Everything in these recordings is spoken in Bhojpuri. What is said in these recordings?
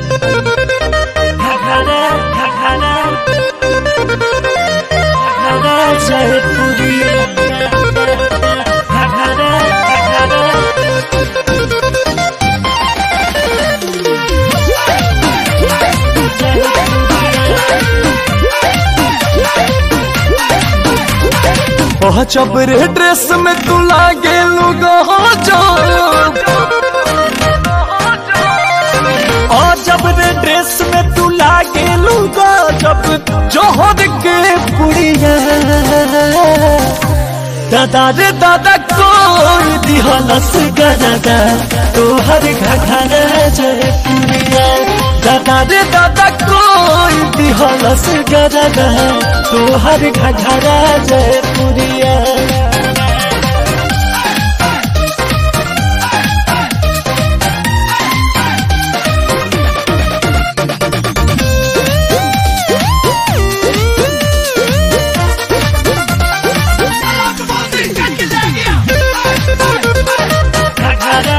घघरा घघरा घघरा जयपुरिया घघरा घघरा ओह चबरे ड्रेस में तू लागे लुगा हो जो और जब रे ड्रेस में तू लागे लूगा जब जोहर के पुड़िया दादा रे दादा कोई दिहलस गदादा तोहर घघरा जयपुरिया दादा रे दादा कोई दिहलस गदादा तोहर घघरा जयपुरिया घघरा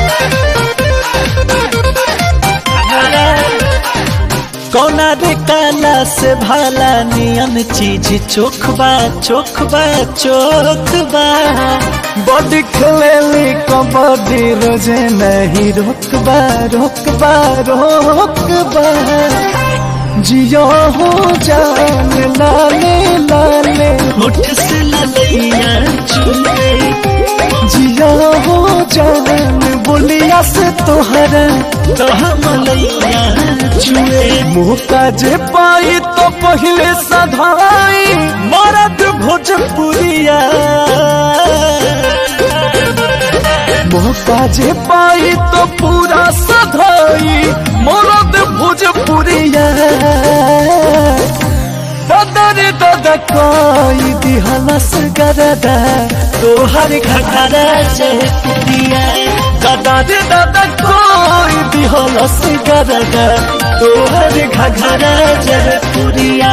घघरा कौना रे काला से भाला नियन चीज चोखबा चोखबा चोखबा बॉडी खेलेली कबड्डी रोजे नहीं रोकबा रोकबा रोकबा जियो हो जान लाले लाले होठ से ललैया चुले जियो हो जान बोलिया से तोहरा तो हम लैया चुए मुँह का जे पाई तो पहले सधाई मरद भोजपुरिया मुँह का जे पाई तो पूरा सधाई मरद भोजपुरिया दादा रे दादा कोई दिहलस गरदा तोहर घघरा जयपुरिया दादा रे दादा कोई दिहलस गरदा तोहर घघरा जयपुरिया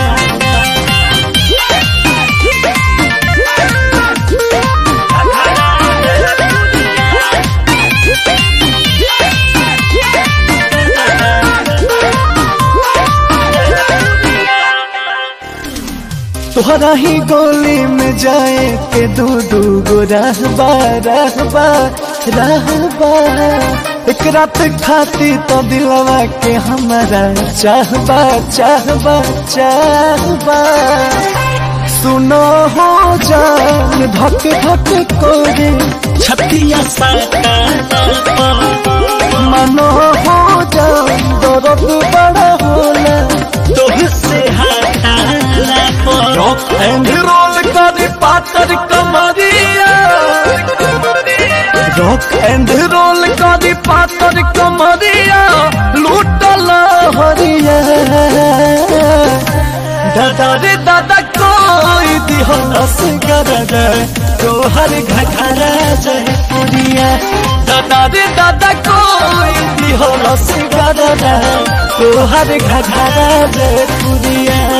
तोहरा ही गोली में जाए के दू दू गो रहबा रहबा रहबा एक रात खाती तो दिलवा के हमारा चाहबा चाहबा चाहबा सुनो हो जान धक धक कोरे छतिया साटा मनो हो जान दर्द बड़ा होला तोहसे हटाला पर रॉक एंड रोल कर पातर कमरिया रॉक एंड रोल कर पातर कमरिया लूटल हरिया दादा रे दादा कोई दिहलस गरदा तोहर घघरा जयपुरिया दादा रे दादा कोई दिहलस गरदा तोहर घघरा जयपुरिया